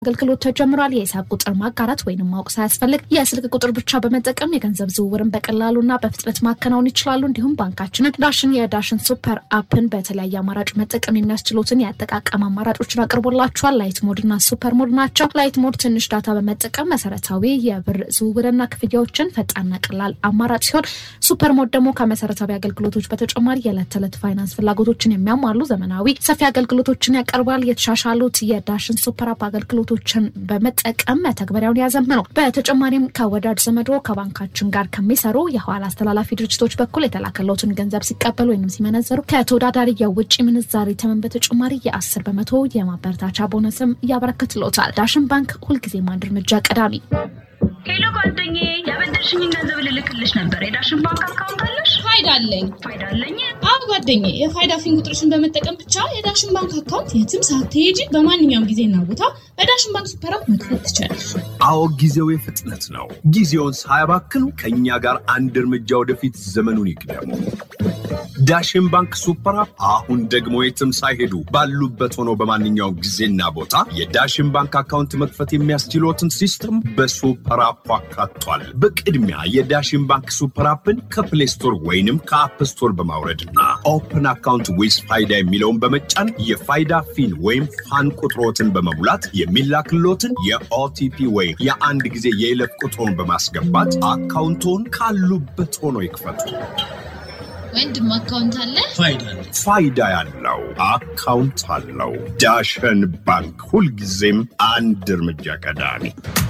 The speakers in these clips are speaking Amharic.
አገልግሎት ተጀምሯል። የሂሳብ ቁጥር ማጋራት ወይም ማወቅ ሳያስፈልግ የስልክ ቁጥር ብቻ በመጠቀም የገንዘብ ዝውውርን በቀላሉና በፍጥነት ማከናወን ይችላሉ። እንዲሁም ባንካችንን ዳሽን የዳሽን ሱፐር አፕን በተለያየ አማራጭ መጠቀም የሚያስችሉትን የአጠቃቀም አማራጮችን አቅርቦላቸዋል። ላይት ሞድና ሱፐር ሞድ ናቸው። ላይት ሞድ ትንሽ ዳታ በመጠቀም መሰረታዊ የብር ዝውውርና ክፍያዎችን ፈጣንና ቀላል አማራጭ ሲሆን ሱፐር ሞድ ደግሞ ከመሰረታዊ አገልግሎቶች በተጨማሪ የዕለት ተዕለት ፋይናንስ ፍላጎቶችን የሚያሟሉ ዘመናዊ ሰፊ አገልግሎቶችን ያቀርባል። የተሻሻሉት የዳሽን ሱፐር አፕ አገልግሎቶችን በመጠቀም መተግበሪያውን ያዘምኑ። በተጨማሪም ከወዳጅ ዘመዶ ከባንካችን ጋር ከሚሰሩ የኋላ አስተላላፊ ድርጅቶች በኩል የተላከለትን ገንዘብ ሲቀበሉ ወይም ሲመነዘሩ ከተወዳዳሪ የውጭ ምንዛሪ ተመን በተጨማሪ የአስር በመቶ የማበረታቻ ቦነስም ያበረክትሎታል። ዳሽን ባንክ ሁልጊዜም አንድ እርምጃ ቀዳሚ። ሄሎ ጓደኛዬ፣ ያበደርሽኝን ገንዘብ ልልክልሽ ነበር። የዳሽን ባንክ አካውንት አለሽ? ፋይዳ አለኝ። ፋይዳ አለኝ። አዎ ጓደኛዬ፣ የፋይዳ ፊን ቁጥርሽን በመጠቀም ብቻ የዳሽን ባንክ አካውንት የትም ሳትሄጂ በማንኛውም ጊዜና ቦታ በዳሽን ባንክ ሱፐር አፕ መክፈት ትችላለሽ። አዎ ጊዜው የፍጥነት ነው። ጊዜውን ሳያባክኑ ከእኛ ጋር አንድ እርምጃ ወደፊት ዘመኑን ይቅደሙ። ዳሽን ባንክ ሱፐር አፕ አሁን ደግሞ የትም ሳይሄዱ ባሉበት ሆነው በማንኛውም ጊዜና ቦታ የዳሽን ባንክ አካውንት መክፈት የሚያስችሎትን ሲስተም በሱፐር አፕ አካቷል። በቅድሚያ የዳሽን ባንክ ሱፐር አፕን ከፕሌይ ስቶር ወይንም ከአፕ ስቶር በማውረድና ኦፕን አካውንት ዊዝ ፋይዳ የሚለውን በመጫን የፋይዳ ፊን ወይም ፋን ቁጥሮትን በመሙላት የሚላክሎትን የኦቲፒ ወይም የአንድ ጊዜ የይለፍ ቁጥሮን በማስገባት አካውንቶን ካሉበት ሆኖ ይክፈቱ። ወንድም አካውንት አለ? ፋይዳ ያለው አካውንት አለው። ዳሸን ባንክ ሁልጊዜም አንድ እርምጃ ቀዳሚ።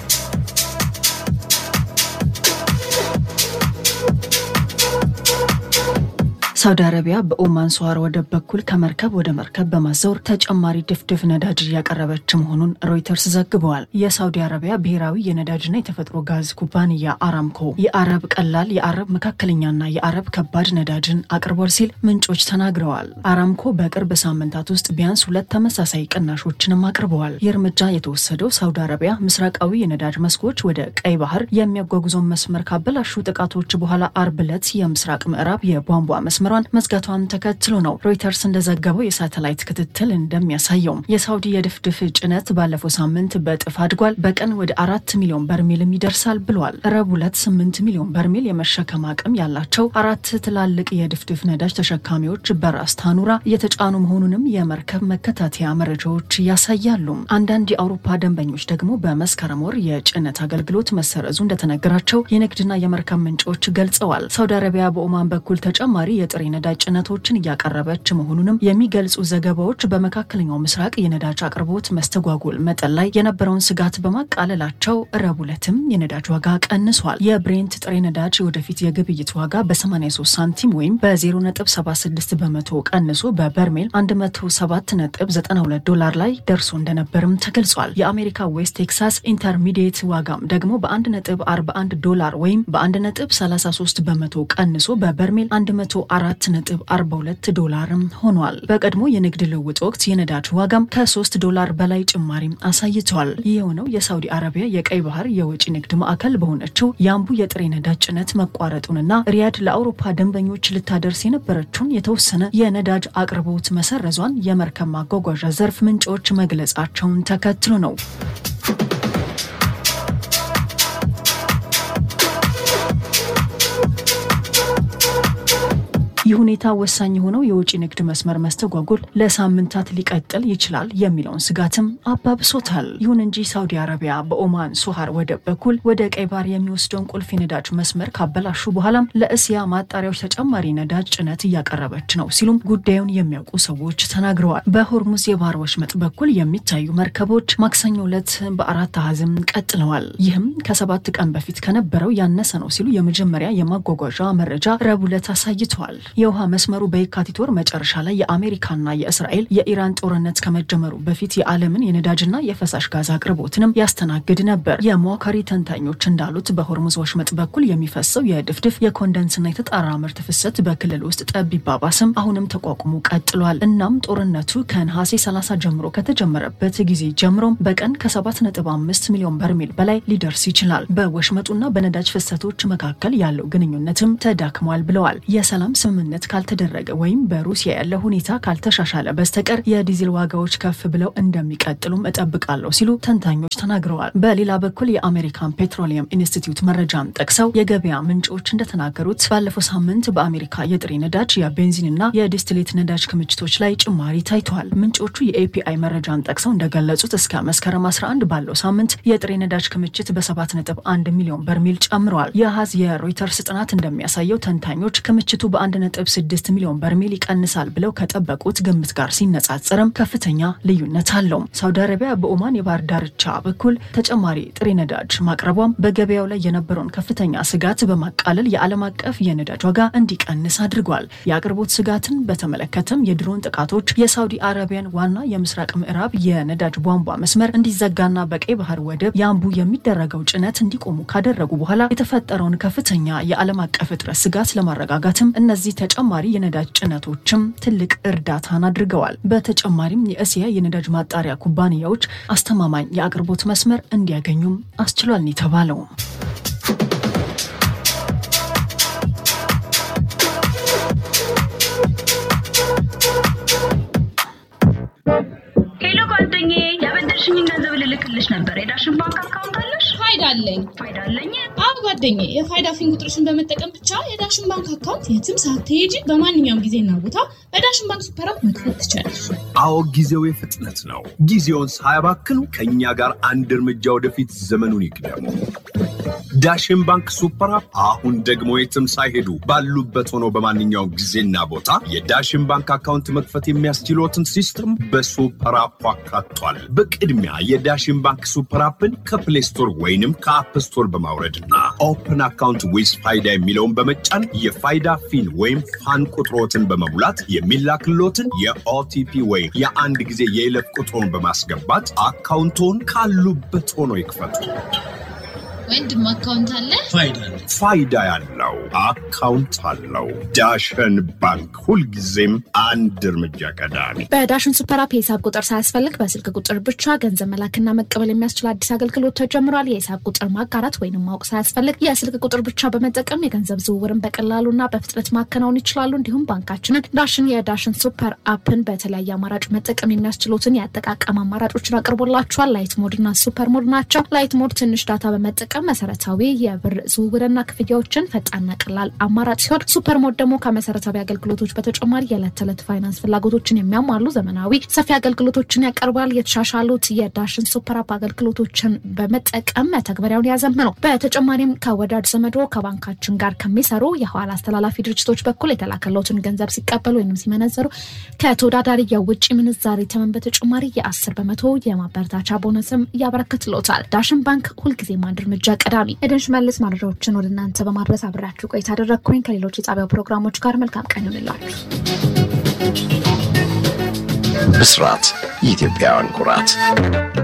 ሳውዲ አረቢያ በኦማን ሷር ወደብ በኩል ከመርከብ ወደ መርከብ በማዘውር ተጨማሪ ድፍድፍ ነዳጅ እያቀረበች መሆኑን ሮይተርስ ዘግበዋል። የሳውዲ አረቢያ ብሔራዊ የነዳጅና የተፈጥሮ ጋዝ ኩባንያ አራምኮ የአረብ ቀላል፣ የአረብ መካከለኛና የአረብ ከባድ ነዳጅን አቅርቧል ሲል ምንጮች ተናግረዋል። አራምኮ በቅርብ ሳምንታት ውስጥ ቢያንስ ሁለት ተመሳሳይ ቅናሾችንም አቅርበዋል። ይህ እርምጃ የተወሰደው ሳውዲ አረቢያ ምስራቃዊ የነዳጅ መስኮች ወደ ቀይ ባህር የሚያጓጉዘውን መስመር ካበላሹ ጥቃቶች በኋላ አርብ ዕለት የምስራቅ ምዕራብ የቧንቧ መስመር መስመሯን መዝጋቷን ተከትሎ ነው። ሮይተርስ እንደዘገበው የሳተላይት ክትትል እንደሚያሳየው የሳውዲ የድፍድፍ ጭነት ባለፈው ሳምንት በእጥፍ አድጓል። በቀን ወደ አራት ሚሊዮን በርሜልም ይደርሳል ብሏል። ረቡዕ ዕለት ስምንት ሚሊዮን በርሜል የመሸከም አቅም ያላቸው አራት ትላልቅ የድፍድፍ ነዳጅ ተሸካሚዎች በራስ ታኑራ እየተጫኑ መሆኑንም የመርከብ መከታተያ መረጃዎች ያሳያሉ። አንዳንድ የአውሮፓ ደንበኞች ደግሞ በመስከረም ወር የጭነት አገልግሎት መሰረዙ እንደተነገራቸው የንግድና የመርከብ ምንጮች ገልጸዋል። ሳውዲ አረቢያ በኦማን በኩል ተጨማሪ የጥሬ ነዳጅ ጭነቶችን እያቀረበች መሆኑንም የሚገልጹ ዘገባዎች በመካከለኛው ምስራቅ የነዳጅ አቅርቦት መስተጓጎል መጠን ላይ የነበረውን ስጋት በማቃለላቸው ረቡዕ ዕለትም የነዳጅ ዋጋ ቀንሷል። የብሬንት ጥሬ ነዳጅ ወደፊት የግብይት ዋጋ በ83 ሳንቲም ወይም በ0.76 በመቶ ቀንሶ በበርሜል 107.92 ዶላር ላይ ደርሶ እንደነበርም ተገልጿል። የአሜሪካ ዌስት ቴክሳስ ኢንተርሚዲየት ዋጋም ደግሞ በ1.41 ዶላር ወይም በ1.33 በመቶ ቀንሶ በበርሜል 4.42 ዶላርም ሆኗል። በቀድሞ የንግድ ልውውጥ ወቅት የነዳጅ ዋጋም ከ3 ዶላር በላይ ጭማሪም አሳይቷል። ይህ የሆነው የሳውዲ አረቢያ የቀይ ባህር የወጪ ንግድ ማዕከል በሆነችው የአምቡ የጥሬ ነዳጅ ጭነት መቋረጡንና ሪያድ ለአውሮፓ ደንበኞች ልታደርስ የነበረችውን የተወሰነ የነዳጅ አቅርቦት መሰረዟን የመርከብ ማጓጓዣ ዘርፍ ምንጮች መግለጻቸውን ተከትሎ ነው። ይህ ሁኔታ ወሳኝ የሆነው የውጭ ንግድ መስመር መስተጓጎል ለሳምንታት ሊቀጥል ይችላል የሚለውን ስጋትም አባብሶታል። ይሁን እንጂ ሳውዲ አረቢያ በኦማን ሶሃር ወደብ በኩል ወደ ቀይ ባህር የሚወስደውን ቁልፍ የነዳጅ መስመር ካበላሹ በኋላም ለእስያ ማጣሪያዎች ተጨማሪ ነዳጅ ጭነት እያቀረበች ነው ሲሉም ጉዳዩን የሚያውቁ ሰዎች ተናግረዋል። በሆርሙዝ የባህር ወሽመጥ በኩል የሚታዩ መርከቦች ማክሰኞ ዕለት በአራት አሃዝም ቀጥለዋል። ይህም ከሰባት ቀን በፊት ከነበረው ያነሰ ነው ሲሉ የመጀመሪያ የማጓጓዣ መረጃ ረቡዕ ዕለት አሳይተዋል። የውሃ መስመሩ በየካቲት ወር መጨረሻ ላይ የአሜሪካና የእስራኤል የኢራን ጦርነት ከመጀመሩ በፊት የዓለምን የነዳጅና የፈሳሽ ጋዝ አቅርቦትንም ያስተናግድ ነበር። የሟካሪ ተንታኞች እንዳሉት በሆርሙዝ ወሽመጥ በኩል የሚፈሰው የድፍድፍ የኮንደንስና የተጣራ ምርት ፍሰት በክልል ውስጥ ጠብ ቢባባስም አሁንም ተቋቁሞ ቀጥሏል። እናም ጦርነቱ ከነሐሴ 30 ጀምሮ ከተጀመረበት ጊዜ ጀምሮም በቀን ከ7.5 ሚሊዮን በርሜል በላይ ሊደርስ ይችላል። በወሽመጡና በነዳጅ ፍሰቶች መካከል ያለው ግንኙነትም ተዳክሟል ብለዋል። የሰላም ስምምነት ስምምነት ካልተደረገ ወይም በሩሲያ ያለ ሁኔታ ካልተሻሻለ በስተቀር የዲዜል ዋጋዎች ከፍ ብለው እንደሚቀጥሉም እጠብቃለሁ ሲሉ ተንታኞች ተናግረዋል። በሌላ በኩል የአሜሪካን ፔትሮሊየም ኢንስቲትዩት መረጃን ጠቅሰው የገበያ ምንጮች እንደተናገሩት ባለፈው ሳምንት በአሜሪካ የጥሬ ነዳጅ የቤንዚንና የዲስትሌት ነዳጅ ክምችቶች ላይ ጭማሪ ታይተዋል። ምንጮቹ የኤፒአይ መረጃን ጠቅሰው እንደገለጹት እስከ መስከረም 11 ባለው ሳምንት የጥሬ ነዳጅ ክምችት በ7.1 ሚሊዮን በርሜል ጨምረዋል። የሀዝ የሮይተርስ ጥናት እንደሚያሳየው ተንታኞች ክምችቱ በ1.6 ሚሊዮን በርሜል ይቀንሳል ብለው ከጠበቁት ግምት ጋር ሲነጻጸርም ከፍተኛ ልዩነት አለው። ሳውዲ አረቢያ በኦማን የባህር ዳርቻ በኩል ተጨማሪ ጥሬ ነዳጅ ማቅረቧም በገበያው ላይ የነበረውን ከፍተኛ ስጋት በማቃለል የዓለም አቀፍ የነዳጅ ዋጋ እንዲቀንስ አድርጓል። የአቅርቦት ስጋትን በተመለከተም የድሮን ጥቃቶች የሳውዲ አረቢያን ዋና የምስራቅ ምዕራብ የነዳጅ ቧንቧ መስመር እንዲዘጋና በቀይ ባህር ወደብ የአምቡ የሚደረገው ጭነት እንዲቆሙ ካደረጉ በኋላ የተፈጠረውን ከፍተኛ የዓለም አቀፍ እጥረት ስጋት ለማረጋጋትም እነዚህ ተጨማሪ የነዳጅ ጭነቶችም ትልቅ እርዳታን አድርገዋል። በተጨማሪም የእስያ የነዳጅ ማጣሪያ ኩባንያዎች አስተማማኝ የአቅርቦት መስመር እንዲያገኙም አስችሏል የተባለው ሄሎ ጓደኛዬ፣ ያበደርሽኝን ገንዘብ ልልክልሽ ነበር። የዳሽን ባንክ አካውንት አለሽ? ፋይዳ አለኝ። ፋይዳ አለኝ። አብ ጓደኛዬ የፋይዳ ፊን ቁጥርሽን በመጠቀም ብቻ የዳሽን ባንክ አካውንት የትም ሳትሄጂ በማንኛውም ጊዜና ቦታ በዳሽን ባንክ ሱፐር አፕ መክፈት ትችላለሽ። አዎ ጊዜው የፍጥነት ነው። ጊዜውን ሳያባክኑ ከእኛ ጋር አንድ እርምጃ ወደፊት ዘመኑን ይቅደሙ። ዳሽን ባንክ ሱፐር አፕ አሁን ደግሞ የትም ሳይሄዱ ባሉበት ሆኖ በማንኛውም ጊዜና ቦታ የዳሽን ባንክ አካውንት መክፈት የሚያስችሎትን ሲስተም በሱፐር አፑ አካቷል። በቅድሚያ የዳሽን ባንክ ሱፐር አፕን ከፕሌይ ስቶር ወይንም ከአፕ ስቶር በማውረድና ኦፕን አካውንት ዊዝ ፋይዳ የሚለውን በመጫን የፋይዳ ፊን ወይም ፋን ቁጥሮትን በመሙላት የሚላክሎትን የኦቲፒ ወይም የአንድ ጊዜ የይለፍ ቁጥሮን በማስገባት አካውንቶን ካሉበት ሆኖ ይክፈቱ። ወንድም አካውንት አለ? ፋይዳ ያለው አካውንት አለው። ዳሽን ባንክ ሁልጊዜም አንድ እርምጃ ቀዳሚ። በዳሽን ሱፐር አፕ የሂሳብ ቁጥር ሳያስፈልግ በስልክ ቁጥር ብቻ ገንዘብ መላክና መቀበል የሚያስችል አዲስ አገልግሎት ተጀምሯል። የሂሳብ ቁጥር ማጋራት ወይንም ማወቅ ሳያስፈልግ የስልክ ቁጥር ብቻ በመጠቀም የገንዘብ ዝውውርን በቀላሉና በፍጥነት ማከናወን ይችላሉ። እንዲሁም ባንካችንን ዳሽን የዳሽን ሱፐር አፕን በተለያየ አማራጭ መጠቀም የሚያስችሉትን የአጠቃቀም አማራጮችን አቅርቦላችኋል። ላይት ሞድ እና ሱፐር ሞድ ናቸው። ላይት ሞድ ትንሽ ዳታ በመጠቀም መሰረታዊ የብር ዝውውርና ክፍያዎችን ፈጣንና ቀላል አማራጭ ሲሆን ሱፐር ሞድ ደግሞ ከመሰረታዊ አገልግሎቶች በተጨማሪ የዕለት ተዕለት ፋይናንስ ፍላጎቶችን የሚያሟሉ ዘመናዊ ሰፊ አገልግሎቶችን ያቀርባል። የተሻሻሉት የዳሽን ሱፐር አፕ አገልግሎቶችን በመጠቀም መተግበሪያውን ያዘምኑ። በተጨማሪም ከወዳጅ ዘመዶ ከባንካችን ጋር ከሚሰሩ የኋላ አስተላላፊ ድርጅቶች በኩል የተላከለትን ገንዘብ ሲቀበሉ ወይም ሲመነዘሩ ከተወዳዳሪ የውጭ ምንዛሬ ተመን በተጨማሪ የአስር በመቶ የማበረታቻ ቦነስም ያበረክትሎታል። ዳሽን ባንክ ሁልጊዜም አንድ እርምጃ ቀዳሚ። ኤደን ሽመልስ መረጃዎችን ወደ እናንተ በማድረስ አብሬያችሁ ቆይታ አደረግኩኝ። ከሌሎች የጣቢያው ፕሮግራሞች ጋር መልካም ቀን ይሁንላችሁ። ብስራት የኢትዮጵያውያን ኩራት